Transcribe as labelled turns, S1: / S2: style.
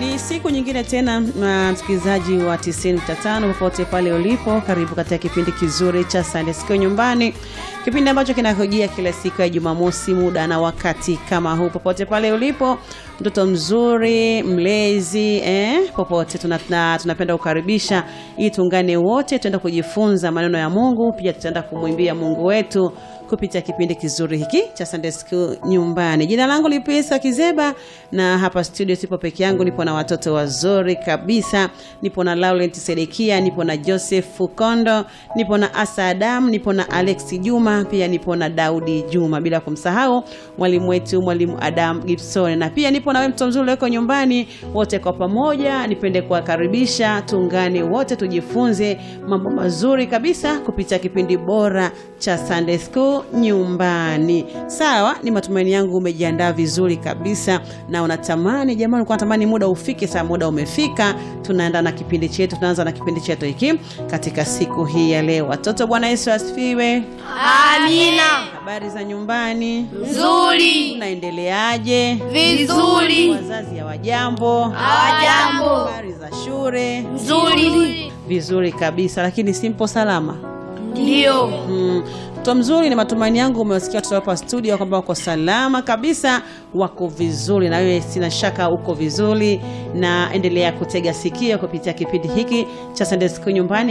S1: Ni siku nyingine tena, msikilizaji wa 95 popote pale ulipo, karibu katika kipindi kizuri cha Sunday School nyumbani, kipindi ambacho kinakujia kila siku ya Jumamosi muda na wakati kama huu. Popote pale ulipo, mtoto mzuri, mlezi eh, popote tunapenda tuna kukaribisha ili tuungane wote, tuenda kujifunza maneno ya Mungu, pia tutaenda kumwimbia Mungu wetu kupitia kipindi kizuri hiki cha Sunday School nyumbani. Jina langu Lipisa Kizeba na hapa studio sipo peke yangu, nipo na watoto wazuri kabisa. Nipo na Laurent Sedekia, nipo na Joseph Fukondo, nipo na Asa Adam, nipo na Alex Juma, pia nipo na Daudi Juma, bila kumsahau mwalimu wetu mwalimu Adam Gibson, na pia nipo na wewe mtoto mzuri weko nyumbani. Wote kwa pamoja nipende kuwakaribisha, tuungane wote tujifunze mambo mazuri kabisa kupitia kipindi bora cha Sunday School nyumbani. Sawa, ni matumaini yangu umejiandaa vizuri kabisa na unatamani jamani, ulikuwa unatamani muda ufike. Saa muda umefika, tunaenda na kipindi chetu, tunaanza na kipindi chetu hiki katika siku hii ya leo. Watoto, Bwana Yesu asifiwe.
S2: Amina.
S1: Habari za nyumbani,
S2: Nzuri.
S1: unaendeleaje?
S2: Vizuri.
S1: Wazazi hawajambo?
S2: Hawajambo.
S1: Habari za shule?
S2: Nzuri.
S1: Vizuri kabisa, lakini simpo salama
S2: Ndio.
S1: Mm, mtoto mzuri, ni matumaini yangu umewasikia watoto hapa studio kwamba wako salama kabisa, wako vizuri, na wewe sina shaka uko vizuri, na endelea kutega sikio kupitia kipindi hiki cha Sunday School nyumbani